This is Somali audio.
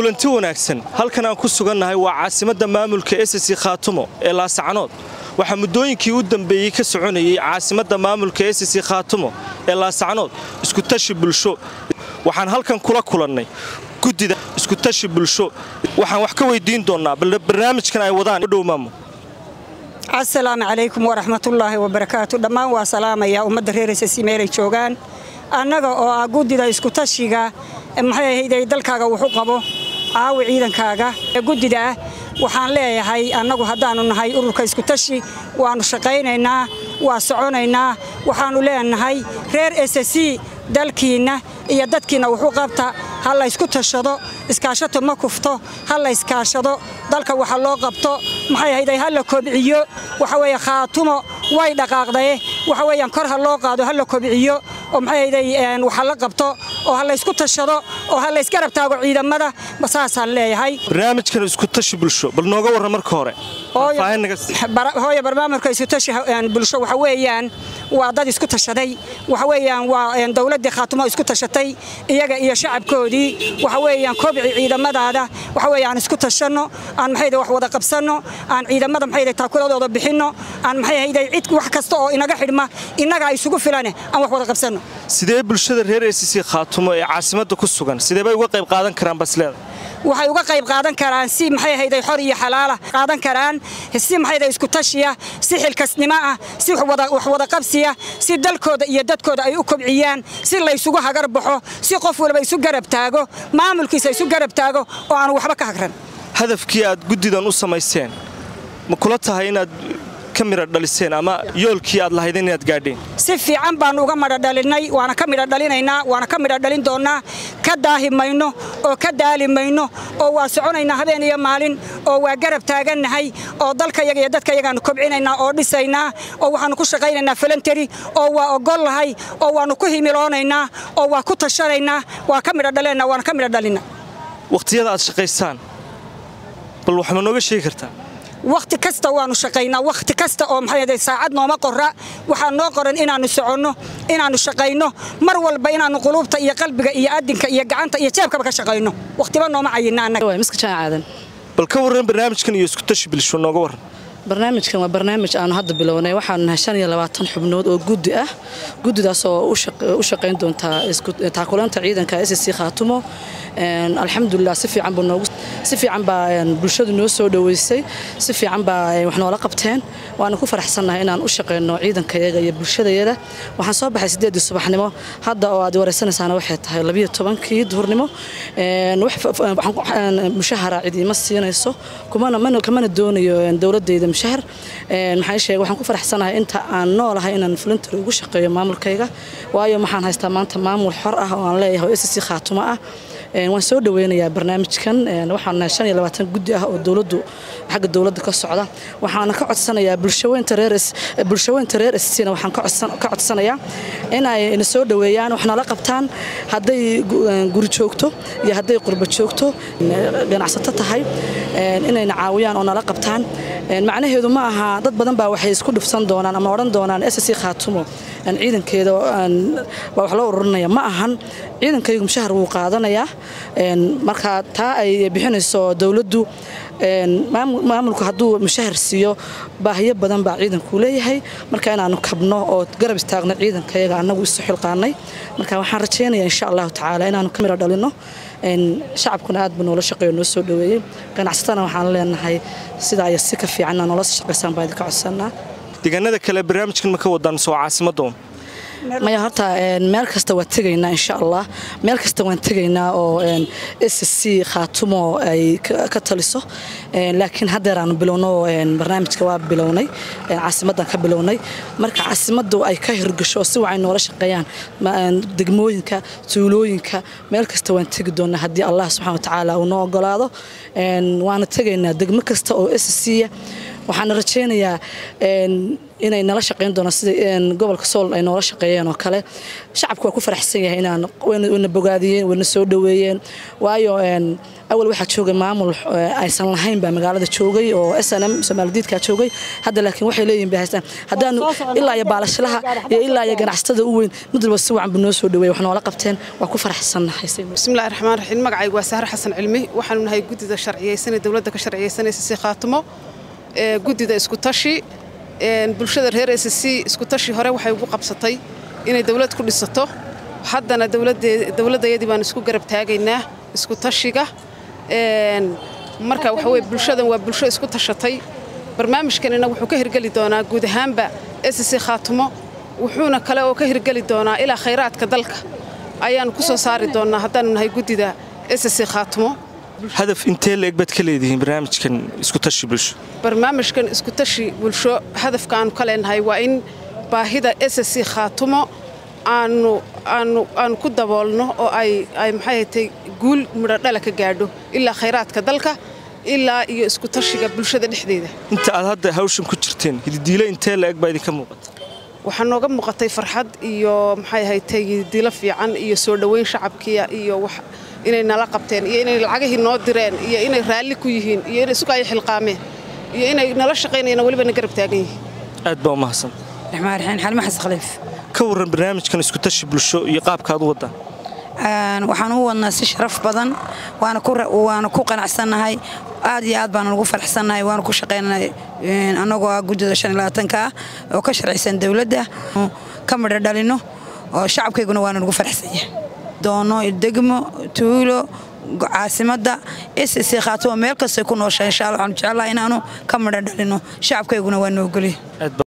kulanti wanaagsan halkan aan ku sugannahay waa caasimadda maamulka ssc khaatumo ee laasacanood waxaa muddooyinkii u dambeeyey ka soconayey caasimadda maamulka ssc khaatumo ee laasacanood iskutashi bulsho waxaan halkan kula kulannay guddida iskutashi bulsho waxaan wax ka weydiin doonnaa bal barnaamijkan ay wadaan dhow maamo asalaamu calaykum waraxmatullaahi wabarakaatu dhammaan waa salaamaya ummadda reer ssc meelay joogaan annaga oo ah guddida iskutashiga maxay ahayday dalkaaga wuxu qabo caawi ciidankaaga ee guddida ah waxaan leeyahay annagu haddaannu nahay ururka iskutashi waannu shaqaynaynaa waa soconaynaa waxaannu leenahay reer ssc dalkiinna iyo dadkiinna wuxuu qabta ha laysku tashado iskaashato ma kufto ha layskaashado dalka waxa loo qabto maxay ahayday ha la kobciyo waxa weeye khaatumo way dhaqaaqdaye waxa weeyaan kor ha loo qaado ha la kobciyo oo maxay ahayday waxa la qabto oo ha laysku tashado oo ha laysgarab taago ciidamada saasaan leeyahay barnaamijkan iskutashi bulsho bal nooga warra marka hore hooya barnaamijka iskutashi bulsho waxa weeyaan waa dad isku tashaday waxa weeyaan waa dowladdii khaatumo isku tashatay iyaga iyo shacabkoodii waxa weeyaan kobci ciidamadaada waxa weeyaan isku tashanno aan maxay wax wada qabsanno aan ciidamada maxay taakuladooda bixinno aan maxay ahayday cid wax kasta oo inaga xidhma innaga isugu filane aan wax wada qabsanno sidee bulshada reer ssc khaatumo ee caasimadda ku sugan sidee bay uga qayb qaadan karaan basleeda waxay uga qayb qaadan karaan si maxay ahayday xor iyo xalaala qaadan karaan si maxayday isku tashiya si xilkasnimo ah si wax wada qabsiya si dalkooda iyo dadkooda ay u kobciyaan si laysugu hagar baxo si qof walba isu garab taago maamulkiisa isu garab taago oo aanu waxba ka hagran hadafkii aad guddidan u samayseen ma kula tahay inaad ka midha dhaliseen ama yoolkii aad lahaydeen inaad gaadheen si fiican baannu uga madha dhalinnay waana ka midha dhalinaynaa waana ka midha dhalin doonnaa ka daahi mayno oo ka daali mayno oo waa soconaynaa habeen iyo maalin oo waa garab taagannahay oo dalkayaga iyo dadkayagaannu kobcinaynaa oo dhisaynaa oo waxaannu ku shaqaynaynaa falanteri oo waa ogollahay oo waannu ku himiloonaynaa oo waa ku tashanaynaa waa ka midha dhaleennaa waana ka midha dhalinna wakhtiyada aad shaqaysaan bal wax ma nooga sheegi kartaa wakhti kasta waannu shaqaynaa wakhti kasta oo maxay saacad nooma qora waxaa noo qoran inaannu soconno inaannu shaqayno mar walba inaannu quluubta iyo qalbiga iyo adinka iyo gacanta iyo jeebkaba ka shaqayno wakhtiba nooma cayinna annaga bal ka warran barnaamijkan iyo iskutashi bulsho nooga warran barnaamijkan waa barnaamij aanu hadda bilownay waxaanu nahay shan iyo labaatan xubnood oo guddi ah guddidaas oo u shaqayn doontaa taakulanta ciidanka ssc khaatumo alxamdulilah si fiican buu noogu si fiican baa bulshadu noo soo dhoweysay si fiican baa wax noola qabteen waana ku faraxsannahay inaan u shaqayno ciidankayaga iyo bulshadayada waxaan soo baxay siddeedii subaxnimo hadda oo aad waraysanaysaana waxay tahay labiyo tobankii duhurnimo mushahara cid ima siinayso kamana doonayo dowladayda mushahar maxaa sheegay waxaan ku faraxsanahay inta aan noolahay inaan fulintar ugu shaqeeyo maamulkayga waayo waxaan haystaa maanta maamul xor ah oo aan leeyahay oo ssc khaatumo ah waan soo dhaweynayaa barnaamijkan waxaan nahay shan iyo labaatan guddi ah oo dowladdu xagga dowladda ka socda waxaana ka codsanayaa bulshaweynta reer bulshaweynta reer scna waxaan ka codsanayaa in ay na soo dhoweeyaan wax nala qabtaan hadday guri joogto iyo hadday qurba joogto ganacsato tahay inayna caawiyaan oo nala qabtaan macnaheedu ma aha dad badan baa waxay isku dhufsan doonaan ama odhan doonaan ssc khaatumo ciidankeeda baa wax loo ururinaya ma ahan ciidankaygu mushahar wuu qaadanayaa marka taa ay bixinayso dowladdu maamulku hadduu mushahar siiyo baahiyo badan baa ciidanku leeyahay marka inaanu kabno oo garab istaagno ciidankayaga annagu isu xilqaanay marka waxaan rajaynaya insha allahu tacaala inaanu ka midho dhalino shacabkuna aad buu noola shaqeeyo noo soo dhoweeyey ganacsatana waxaan leenahay sidaa iyo si ka fiicanna noola shaqaysaan baa idinka codsanaa deegaanada kale barnaamijkan ma ka wadaan soo caasimaddoon maya horta meel kasta waan tegaynaa insha allah meel kasta waan tegaynaa oo ssc khaatumo ay ka taliso laakiin haddeer aanu bilowno barnaamijka waa bilownay caasimaddan ka bilownay marka caasimaddu ay ka hirgasho oo si wacay noola shaqeeyaan degmooyinka tuulooyinka meel kasta waan tegi doonaa haddii allah subxana watacaala uu noo ogolaado waana tegaynaa degmo kasta oo ssc waxaana rajaynayaa inay nala shaqayn doonaan sida gobolka sool ay noola shaqeeyeen oo kale shacabku waa ku faraxsan yahay inaan wana bogaadiyeen wana soo dhoweeyeen waayo awal waxaa joogay maamul aysan lahayn baa magaalada joogay oo s n m soomaaldiidkaa joogay hadda laakiin waxay leeyihin bay haystaan haddaanu ilaa iyo baalashlaha iyo ilaa iyo ganacsatada u weyn mid walba si wacan buu noo soo dhaweeyey wax noola qabteen waa ku faraxsannahay bismillahi raxmaan raxiim magacaygu waa sahar xasan cilmi waxaanu nahay guddida sharciyeysan ee dowladda ka sharciyeysanaysa si khaatimo ee guddida isku tashi bulshada reer s c isku tashi hore waxay ugu qabsatay inay dowlad ku dhisato haddana dowladdayadii baan isku garab taagaynaa isku tashiga marka waxa weye bulshadan waa bulsho isku tashatay barnaamijkanina wuxuu ka hirgeli doonaa guud ahaanba s c khaatimo wuxuuna kale oo ka hirgeli doonaa ilaa khayraadka dalka ayaannu ku soo saari doonnaa haddaanu nahay guddida s c khaatimo hadaf intee la eg baad ka leedihiin barnaamijkan isku tashi bulsho barnaamijkan isku tashi bulsho hadafka aanu ka leenahay waa in baahida s c khaatumo aanu aanu aanu ku daboolno oo ay ay maxay hatay guul midho dhala ka gaadho ilaa khayraadka dalka ilaa iyo isku tashiga bulshada dhexdeeda inta aad hadda hawshan ku jirteen hididiile intee la eg baa idinka muuqata waxaa nooga muuqatay farxad iyo maxay haytay hididiilo fiican iyo soo dhoweyn shacabkiya iyo wax inay nala qabteen iyo inay lacagihii noo direen iyo inay raalli ku yihiin iyo inay suga ay xilqaameen iyo inay nala shaqaynayaan weliba na garab taagan yihiin aad baa u mahadsan raxmaan raxiim xalma xasan khaliif ka warran barnaamijkan isku tashi bulsho iyo qaabka aad u waddaan waxaan u wadnaa si sharaf badan waana ku qanacsannahay aad iyo aad baana ugu faraxsannahay waana ku shaqaynanay annagoo ah guddida shan iyo labaatanka ah oo ka sharciysan dowladda ka midho dhalino oo shacabkayguna waana ugu faraxsanyahay doono degmo tuulo caasimadda s c khaatimo meel kastay ku noosha insha allah waxaanu jeclaha inaanu ka midho dhalino shacabkayguna waa noogoliy